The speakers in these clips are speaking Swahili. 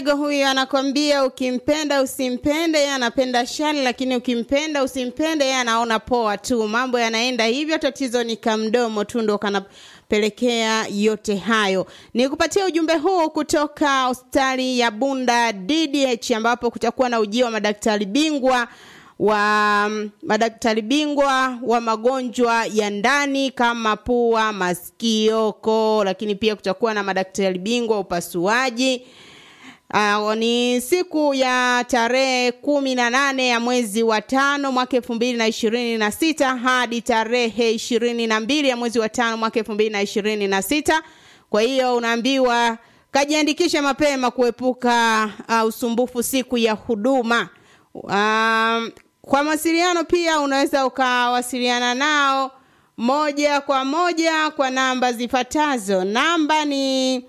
Huyu anakwambia ukimpenda usimpende, yeye anapenda shari, lakini ukimpenda usimpende, yeye anaona poa tu. Mambo yanaenda hivyo, tatizo ni kamdomo tu ndo kanapelekea yote hayo. Ni kupatia ujumbe huu kutoka hospitali ya Bunda DDH, ambapo kutakuwa na ujio wa madaktari bingwa wa madaktari bingwa wa magonjwa ya ndani kama pua, masikio, koo, lakini pia kutakuwa na madaktari bingwa wa upasuaji. Uh, ni siku ya tarehe kumi na nane ya mwezi wa tano mwaka elfu mbili na ishirini na sita hadi tarehe ishirini na mbili ya mwezi wa tano mwaka elfu mbili na ishirini na sita kwa hiyo unaambiwa kajiandikishe mapema kuepuka uh, usumbufu siku ya huduma um, kwa mawasiliano pia unaweza ukawasiliana nao moja kwa moja kwa namba zifuatazo namba ni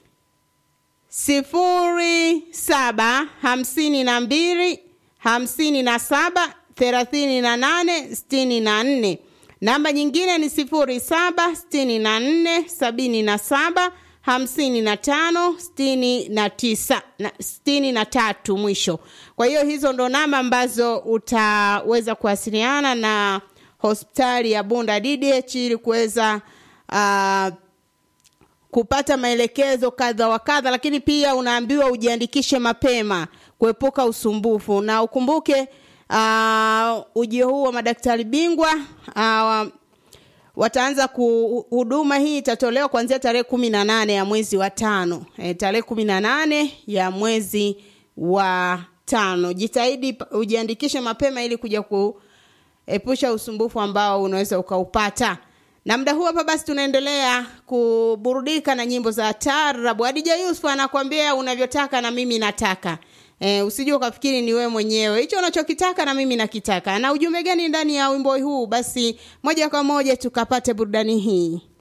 sifuri saba hamsini na mbili hamsini na saba thelathini na nane sitini na nne namba nyingine ni sifuri saba sitini na nne sabini na saba hamsini na tano sitini na tisa na sitini na tatu mwisho kwa hiyo hizo ndo namba ambazo utaweza kuwasiliana na hospitali ya bunda ddh ili kuweza uh, kupata maelekezo kadha wa kadha lakini pia unaambiwa ujiandikishe mapema kuepuka usumbufu na ukumbuke uh, ujio huu wa madaktari bingwa uh, wataanza huduma hii itatolewa kuanzia tarehe kumi na nane ya mwezi wa tano e, tarehe kumi na nane ya mwezi wa tano jitahidi ujiandikishe mapema ili kuja kuepusha usumbufu ambao unaweza ukaupata na muda huu hapa basi tunaendelea kuburudika na nyimbo za tarabu adija yusuf anakwambia unavyotaka na mimi nataka e, usije ukafikiri ni wewe mwenyewe hicho unachokitaka na mimi nakitaka na ujumbe gani ndani ya wimbo huu basi moja kwa moja tukapate burudani hii